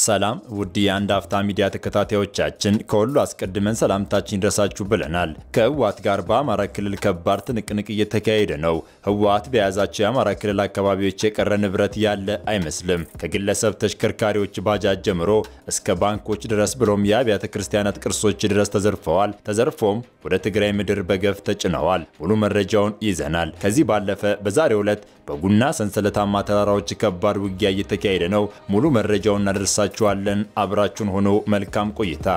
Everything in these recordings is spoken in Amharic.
ሰላም ውድ የአንድ አፍታ ሚዲያ ተከታታዮቻችን፣ ከሁሉ አስቀድመን ሰላምታችን ይድረሳችሁ ብለናል። ከህወሓት ጋር በአማራ ክልል ከባድ ትንቅንቅ እየተካሄደ ነው። ህወሓት በያዛቸው የአማራ ክልል አካባቢዎች የቀረ ንብረት ያለ አይመስልም። ከግለሰብ ተሽከርካሪዎች ባጃጅ ጀምሮ እስከ ባንኮች ድረስ ብሎም የአብያተ ክርስቲያናት ቅርሶች ድረስ ተዘርፈዋል። ተዘርፎም ወደ ትግራይ ምድር በገፍ ተጭነዋል። ሙሉ መረጃውን ይዘናል። ከዚህ ባለፈ በዛሬው ዕለት በጉና ሰንሰለታማ ተራራዎች ከባድ ውጊያ እየተካሄደ ነው። ሙሉ መረጃውን እናደርሳችኋለን። አብራችሁን ሆኖ መልካም ቆይታ።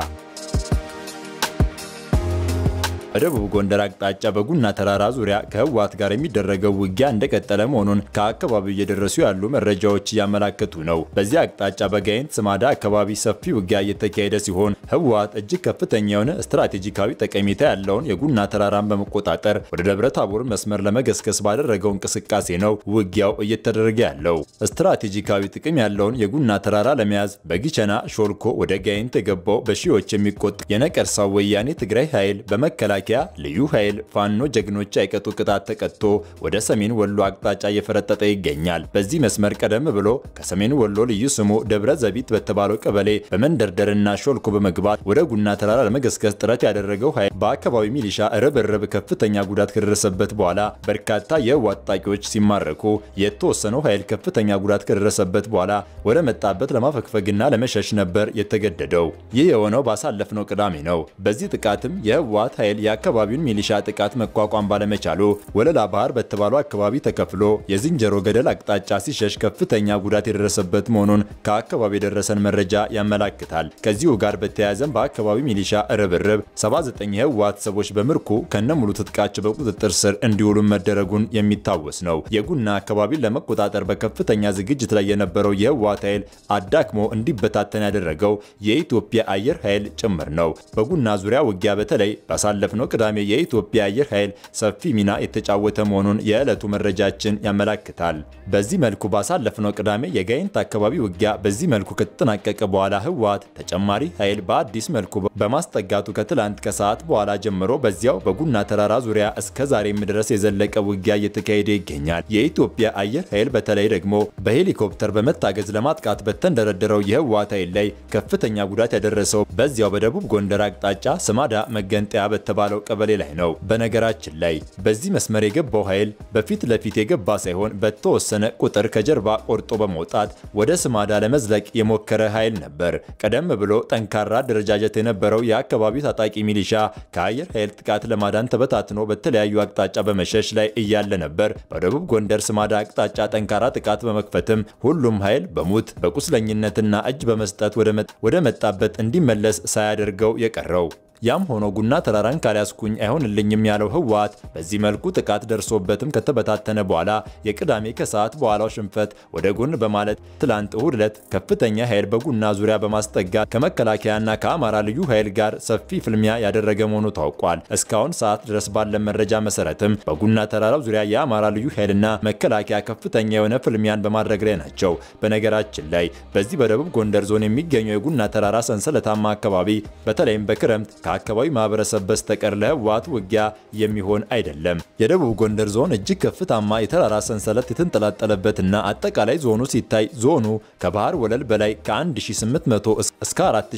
በደቡብ ጎንደር አቅጣጫ በጉና ተራራ ዙሪያ ከህወሓት ጋር የሚደረገው ውጊያ እንደቀጠለ መሆኑን ከአካባቢው እየደረሱ ያሉ መረጃዎች እያመላከቱ ነው። በዚህ አቅጣጫ በጋይንት ስማዳ አካባቢ ሰፊ ውጊያ እየተካሄደ ሲሆን ህወሓት እጅግ ከፍተኛ የሆነ ስትራቴጂካዊ ጠቀሜታ ያለውን የጉና ተራራን በመቆጣጠር ወደ ደብረ ታቦር መስመር ለመገስገስ ባደረገው እንቅስቃሴ ነው ውጊያው እየተደረገ ያለው። ስትራቴጂካዊ ጥቅም ያለውን የጉና ተራራ ለመያዝ በጊቸና ሾልኮ ወደ ጋይንት የገባው በሺዎች የሚቆጠር የነቀርሳው ወያኔ ትግራይ ኃይል በመከላከያ ልዩ ኃይል ፋኖ ጀግኖች አይቀጡ ቅጣት ተቀጥቶ ወደ ሰሜን ወሎ አቅጣጫ እየፈረጠጠ ይገኛል። በዚህ መስመር ቀደም ብሎ ከሰሜን ወሎ ልዩ ስሙ ደብረ ዘቢት በተባለው ቀበሌ በመንደርደርና ሾልኮ በመግባት ወደ ጉና ተራራ ለመገስገስ ጥረት ያደረገው ኃይል በአካባቢ ሚሊሻ ርብርብ ከፍተኛ ጉዳት ከደረሰበት በኋላ በርካታ የህወሓት ታጣቂዎች ሲማረኩ የተወሰነው ኃይል ከፍተኛ ጉዳት ከደረሰበት በኋላ ወደ መጣበት ለማፈግፈግና ለመሸሽ ነበር የተገደደው። ይህ የሆነው ባሳለፍነው ቅዳሜ ነው። በዚህ ጥቃትም የህወሓት ኃይል የአካባቢውን ሚሊሻ ጥቃት መቋቋም ባለመቻሉ ወለላ ባህር በተባለው አካባቢ ተከፍሎ የዝንጀሮ ገደል አቅጣጫ ሲሸሽ ከፍተኛ ጉዳት የደረሰበት መሆኑን ከአካባቢ የደረሰን መረጃ ያመላክታል። ከዚሁ ጋር በተያያዘም በአካባቢው ሚሊሻ ርብርብ 79 የህወሓት ሰዎች በምርኮ ከነሙሉ ትጥቃቸው በቁጥጥር ስር እንዲውሉ መደረጉን የሚታወስ ነው። የጉና አካባቢን ለመቆጣጠር በከፍተኛ ዝግጅት ላይ የነበረው የህወሓት ኃይል አዳክሞ እንዲበታተን ያደረገው የኢትዮጵያ አየር ኃይል ጭምር ነው። በጉና ዙሪያ ውጊያ በተለይ ባሳለፍነው ቅዳሜ የኢትዮጵያ አየር ኃይል ሰፊ ሚና የተጫወተ መሆኑን የዕለቱ መረጃችን ያመላክታል። በዚህ መልኩ ባሳለፍነው ቅዳሜ የጋይንት አካባቢ ውጊያ በዚህ መልኩ ከተጠናቀቀ በኋላ ህወሓት ተጨማሪ ኃይል በአዲስ መልኩ በማስጠጋቱ ከትላንት ከሰዓት በኋላ ጀምሮ በዚያው በጉና ተራራ ዙሪያ እስከ ዛሬም ድረስ የዘለቀ ውጊያ እየተካሄደ ይገኛል። የኢትዮጵያ አየር ኃይል በተለይ ደግሞ በሄሊኮፕተር በመታገዝ ለማጥቃት በተንደረደረው የህወሓት ኃይል ላይ ከፍተኛ ጉዳት ያደረሰው በዚያው በደቡብ ጎንደር አቅጣጫ ስማዳ መገንጠያ በተባለው ቀበሌ ላይ ነው። በነገራችን ላይ በዚህ መስመር የገባው ኃይል በፊት ለፊት የገባ ሳይሆን በተወሰነ ቁጥር ከጀርባ ቆርጦ በመውጣት ወደ ስማዳ ለመዝለቅ የሞከረ ኃይል ነበር። ቀደም ብሎ ጠንካራ አደረጃጀት የነበረው የአካባቢው ታጣቂ ሚሊሻ ከአየር ኃይል ጥቃት ለማዳን ተበታትኖ በተለያዩ አቅጣጫ በመሸሽ ላይ እያለ ነበር በደቡብ ጎንደር ስማዳ አቅጣጫ ጠንካራ ጥቃት በመክፈትም ሁሉም ኃይል በሙት በቁስለኝነትና እጅ በመስጠት ወደ መጣበት እንዲመለስ ሳያደርገው የቀረው። ያም ሆኖ ጉና ተራራን ካልያዝኩኝ አይሆንልኝም ያለው ህወሓት በዚህ መልኩ ጥቃት ደርሶበትም ከተበታተነ በኋላ የቅዳሜ ከሰዓት በኋላው ሽንፈት ወደ ጎን በማለት ትላንት እሁድ ዕለት ከፍተኛ ኃይል በጉና ዙሪያ በማስጠጋት ከመከላከያና ከአማራ ልዩ ኃይል ጋር ሰፊ ፍልሚያ ያደረገ መሆኑ ታውቋል። እስካሁን ሰዓት ድረስ ባለ መረጃ መሰረትም በጉና ተራራው ዙሪያ የአማራ ልዩ ኃይልና መከላከያ ከፍተኛ የሆነ ፍልሚያን በማድረግ ላይ ናቸው። በነገራችን ላይ በዚህ በደቡብ ጎንደር ዞን የሚገኘው የጉና ተራራ ሰንሰለታማ አካባቢ በተለይም በክረምት ከአካባቢ ማህበረሰብ በስተቀር ለህወሓት ውጊያ የሚሆን አይደለም። የደቡብ ጎንደር ዞን እጅግ ከፍታማ የተራራ ሰንሰለት የተንጠላጠለበትና አጠቃላይ ዞኑ ሲታይ ዞኑ ከባህር ወለል በላይ ከ1800 እስከ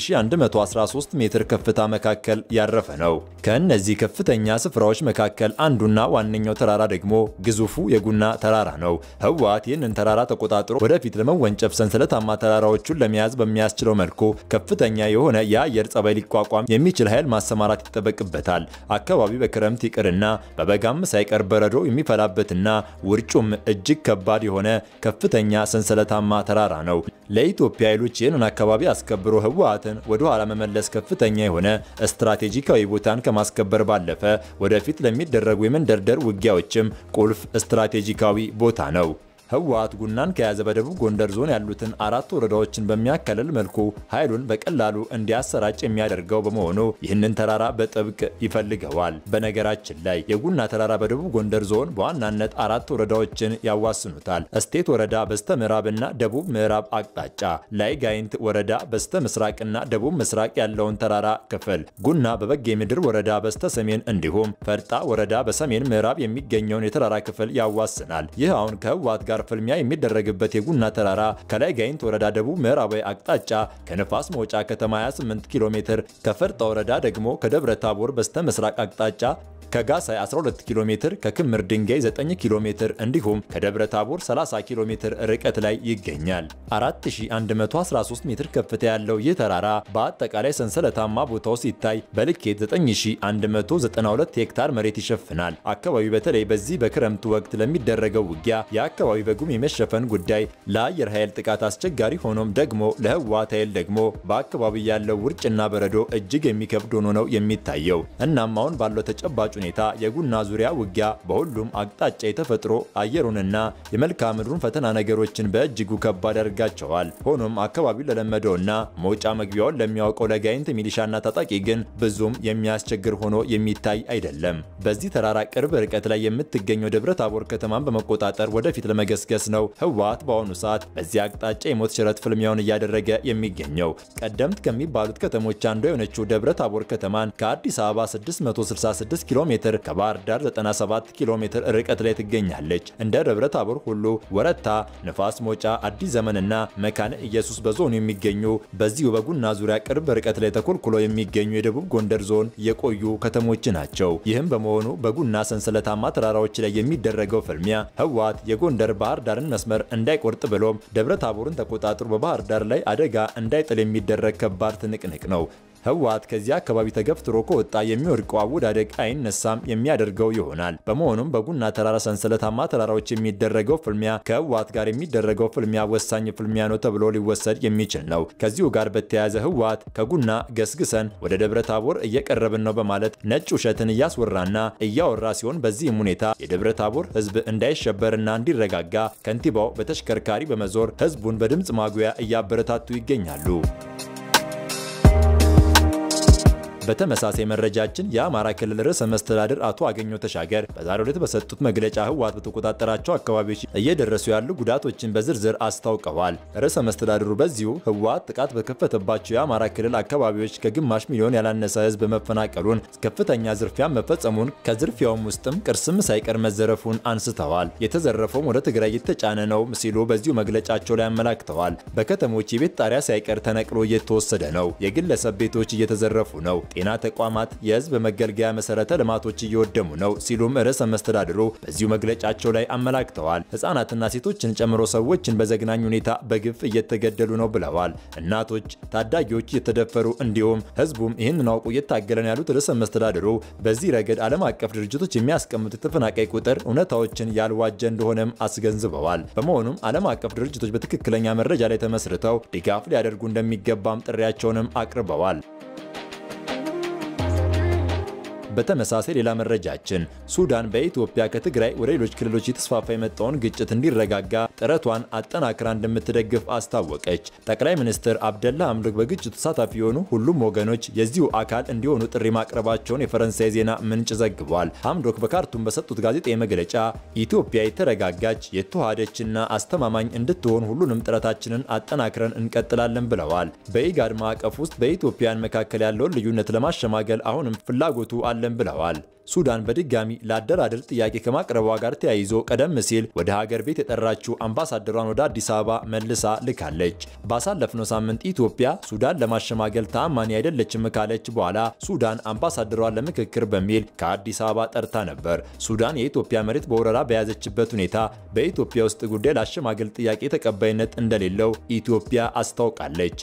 4113 ሜትር ከፍታ መካከል ያረፈ ነው። ከእነዚህ ከፍተኛ ስፍራዎች መካከል አንዱና ዋነኛው ተራራ ደግሞ ግዙፉ የጉና ተራራ ነው። ህወሓት ይህንን ተራራ ተቆጣጥሮ ወደፊት ለመወንጨፍ ሰንሰለታማ ተራራዎቹን ለመያዝ በሚያስችለው መልኩ ከፍተኛ የሆነ የአየር ጸባይ ሊቋቋም የሚችል ኃይል ማሰማራት ይጠበቅበታል። አካባቢው በክረምት ይቅርና በበጋም ሳይቀር በረዶ የሚፈላበትና ውርጩም እጅግ ከባድ የሆነ ከፍተኛ ሰንሰለታማ ተራራ ነው። ለኢትዮጵያ ኃይሎች ይህንን አካባቢ አስከብሮ ህወሓትን ወደ ኋላ መመለስ ከፍተኛ የሆነ ስትራቴጂካዊ ቦታን ከማስከበር ባለፈ ወደፊት ለሚደረጉ የመንደርደር ውጊያዎችም ቁልፍ ስትራቴጂካዊ ቦታ ነው። ህወሓት ጉናን ከያዘ በደቡብ ጎንደር ዞን ያሉትን አራት ወረዳዎችን በሚያከልል መልኩ ኃይሉን በቀላሉ እንዲያሰራጭ የሚያደርገው በመሆኑ ይህንን ተራራ በጥብቅ ይፈልገዋል። በነገራችን ላይ የጉና ተራራ በደቡብ ጎንደር ዞን በዋናነት አራት ወረዳዎችን ያዋስኑታል። እስቴት ወረዳ በስተ ምዕራብና ደቡብ ምዕራብ አቅጣጫ፣ ላይ ጋይንት ወረዳ በስተ ምስራቅና ደቡብ ምስራቅ ያለውን ተራራ ክፍል፣ ጉና በበጌ ምድር ወረዳ በስተ ሰሜን እንዲሁም ፈርጣ ወረዳ በሰሜን ምዕራብ የሚገኘውን የተራራ ክፍል ያዋስናል። ይህ አሁን ከህወሓት ጋር ጋር ፍልሚያ የሚደረግበት የጉና ተራራ ከላይ ጋይንት ወረዳ ደቡብ ምዕራባዊ አቅጣጫ ከንፋስ መውጫ ከተማ 28 ኪሎ ሜትር፣ ከፈርጣ ወረዳ ደግሞ ከደብረ ታቦር በስተ ምስራቅ አቅጣጫ ከጋሳይ 12 ኪሎ ሜትር ከክምር ድንጋይ 9 ኪሎ ሜትር እንዲሁም ከደብረ ታቦር 30 ኪሎ ሜትር ርቀት ላይ ይገኛል። 4113 ሜትር ከፍታ ያለው ይህ ተራራ በአጠቃላይ ሰንሰለታማ ቦታው ሲታይ በልኬት 9192 ሄክታር መሬት ይሸፍናል። አካባቢው በተለይ በዚህ በክረምቱ ወቅት ለሚደረገው ውጊያ የአካባቢ በጉም የመሸፈን ጉዳይ ለአየር ኃይል ጥቃት አስቸጋሪ ሆኖም ደግሞ ለህወሓት ኃይል ደግሞ በአካባቢው ያለው ውርጭና በረዶ እጅግ የሚከብድ ሆኖ ነው የሚታየው። እናም አሁን ባለው ተጨባጭ ሁኔታ የጉና ዙሪያ ውጊያ በሁሉም አቅጣጫ የተፈጥሮ አየሩንና የመልክዓ ምድሩን ፈተና ነገሮችን በእጅጉ ከባድ ያደርጋቸዋል። ሆኖም አካባቢው ለለመደውና መውጫ መግቢያውን ለሚያውቀው ለጋይንት ሚሊሻና ታጣቂ ግን ብዙም የሚያስቸግር ሆኖ የሚታይ አይደለም። በዚህ ተራራ ቅርብ ርቀት ላይ የምትገኘው ደብረ ታቦር ከተማን በመቆጣጠር ወደፊት ለመገስገስ ነው ህወሓት በአሁኑ ሰዓት በዚህ አቅጣጫ የሞት ሽረት ፍልሚያውን እያደረገ የሚገኘው። ቀደምት ከሚባሉት ከተሞች አንዷ የሆነችው ደብረ ታቦር ከተማን ከአዲስ አበባ 666 ኪሎ ሜትር ከባህር ዳር 97 ኪሎ ሜትር ርቀት ላይ ትገኛለች። እንደ ደብረ ታቦር ሁሉ ወረታ፣ ንፋስ መውጫ፣ አዲስ ዘመንና መካነ ኢየሱስ በዞኑ የሚገኙ በዚሁ በጉና ዙሪያ ቅርብ ርቀት ላይ ተኮልኩሎ የሚገኙ የደቡብ ጎንደር ዞን የቆዩ ከተሞች ናቸው። ይህም በመሆኑ በጉና ሰንሰለታማ ተራራዎች ላይ የሚደረገው ፍልሚያ ህወሓት የጎንደር ባህር ዳርን መስመር እንዳይቆርጥ ብሎም ደብረ ታቦርን ተቆጣጥሮ በባህር ዳር ላይ አደጋ እንዳይጥል የሚደረግ ከባድ ትንቅንቅ ነው። ህወሓት ከዚህ አካባቢ ተገፍትሮ ከወጣ የሚወድቀው አወዳደቅ አይነሳም የሚያደርገው ይሆናል። በመሆኑም በጉና ተራራ ሰንሰለታማ ተራራዎች የሚደረገው ፍልሚያ ከህወሓት ጋር የሚደረገው ፍልሚያ ወሳኝ ፍልሚያ ነው ተብሎ ሊወሰድ የሚችል ነው። ከዚሁ ጋር በተያያዘ ህወሓት ከጉና ገስግሰን ወደ ደብረ ታቦር እየቀረብን ነው በማለት ነጭ ውሸትን እያስወራና እያወራ ሲሆን በዚህም ሁኔታ የደብረ ታቦር ህዝብ እንዳይሸበርና እንዲረጋጋ ከንቲባው በተሽከርካሪ በመዞር ህዝቡን በድምፅ ማጉያ እያበረታቱ ይገኛሉ። በተመሳሳይ መረጃችን የአማራ ክልል ርዕሰ መስተዳድር አቶ አገኘሁ ተሻገር በዛሬው ዕለት በሰጡት መግለጫ ህወሓት በተቆጣጠራቸው አካባቢዎች እየደረሱ ያሉ ጉዳቶችን በዝርዝር አስታውቀዋል። ርዕሰ መስተዳድሩ በዚሁ ህወሓት ጥቃት በከፈተባቸው የአማራ ክልል አካባቢዎች ከግማሽ ሚሊዮን ያላነሰ ህዝብ መፈናቀሉን፣ ከፍተኛ ዝርፊያ መፈጸሙን፣ ከዝርፊያውም ውስጥም ቅርስም ሳይቀር መዘረፉን አንስተዋል። የተዘረፈውም ወደ ትግራይ የተጫነ ነው ሲሉ በዚሁ መግለጫቸው ላይ አመላክተዋል። በከተሞች የቤት ጣሪያ ሳይቀር ተነቅሎ እየተወሰደ ነው። የግለሰብ ቤቶች እየተዘረፉ ነው። ጤና ተቋማት፣ የህዝብ መገልገያ መሰረተ ልማቶች እየወደሙ ነው ሲሉም ርዕሰ መስተዳድሩ በዚሁ መግለጫቸው ላይ አመላክተዋል። ህጻናትና ሴቶችን ጨምሮ ሰዎችን በዘግናኝ ሁኔታ በግፍ እየተገደሉ ነው ብለዋል። እናቶች፣ ታዳጊዎች እየተደፈሩ እንዲሁም ህዝቡም ይህንን አውቁ እየታገለ ነው ያሉት ርዕሰ መስተዳድሩ በዚህ ረገድ ዓለም አቀፍ ድርጅቶች የሚያስቀምጡት የተፈናቃይ ቁጥር እውነታዎችን ያልዋጀ እንደሆነም አስገንዝበዋል። በመሆኑም ዓለም አቀፍ ድርጅቶች በትክክለኛ መረጃ ላይ ተመስርተው ድጋፍ ሊያደርጉ እንደሚገባም ጥሪያቸውንም አቅርበዋል። በተመሳሳይ ሌላ መረጃችን ሱዳን በኢትዮጵያ ከትግራይ ወደ ሌሎች ክልሎች የተስፋፋ የመጣውን ግጭት እንዲረጋጋ ጥረቷን አጠናክራ እንደምትደግፍ አስታወቀች። ጠቅላይ ሚኒስትር አብደላ ሐምዶክ በግጭቱ ተሳታፊ የሆኑ ሁሉም ወገኖች የዚሁ አካል እንዲሆኑ ጥሪ ማቅረባቸውን የፈረንሳይ ዜና ምንጭ ዘግቧል። ሐምዶክ በካርቱም በሰጡት ጋዜጣዊ መግለጫ ኢትዮጵያ የተረጋጋች የተዋሃደችና አስተማማኝ እንድትሆን ሁሉንም ጥረታችንን አጠናክረን እንቀጥላለን ብለዋል። በኢጋድ ማዕቀፍ ውስጥ በኢትዮጵያን መካከል ያለውን ልዩነት ለማሸማገል አሁንም ፍላጎቱ አለ እንችላለን ብለዋል። ሱዳን በድጋሚ ለአደራደር ጥያቄ ከማቅረቧ ጋር ተያይዞ ቀደም ሲል ወደ ሀገር ቤት የጠራችው አምባሳደሯን ወደ አዲስ አበባ መልሳ ልካለች። ባሳለፍነው ሳምንት ኢትዮጵያ ሱዳን ለማሸማገል ተአማኒ አይደለችም ካለች በኋላ ሱዳን አምባሳደሯን ለምክክር በሚል ከአዲስ አበባ ጠርታ ነበር። ሱዳን የኢትዮጵያ መሬት በወረራ በያዘችበት ሁኔታ በኢትዮጵያ ውስጥ ጉዳይ ለአሸማገል ጥያቄ ተቀባይነት እንደሌለው ኢትዮጵያ አስታውቃለች።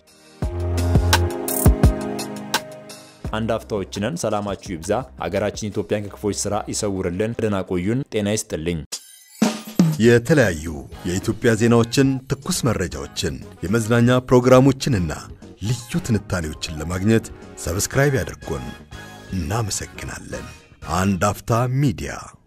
አንድ አፍታዎች ነን። ሰላማችሁ ይብዛ። ሀገራችን ኢትዮጵያን ከክፎች ስራ ይሰውርልን። ደህና ቆዩን። ጤና ይስጥልኝ። የተለያዩ የኢትዮጵያ ዜናዎችን፣ ትኩስ መረጃዎችን፣ የመዝናኛ ፕሮግራሞችንና ልዩ ትንታኔዎችን ለማግኘት ሰብስክራይብ ያድርጉን። እናመሰግናለን። አንድ አፍታ ሚዲያ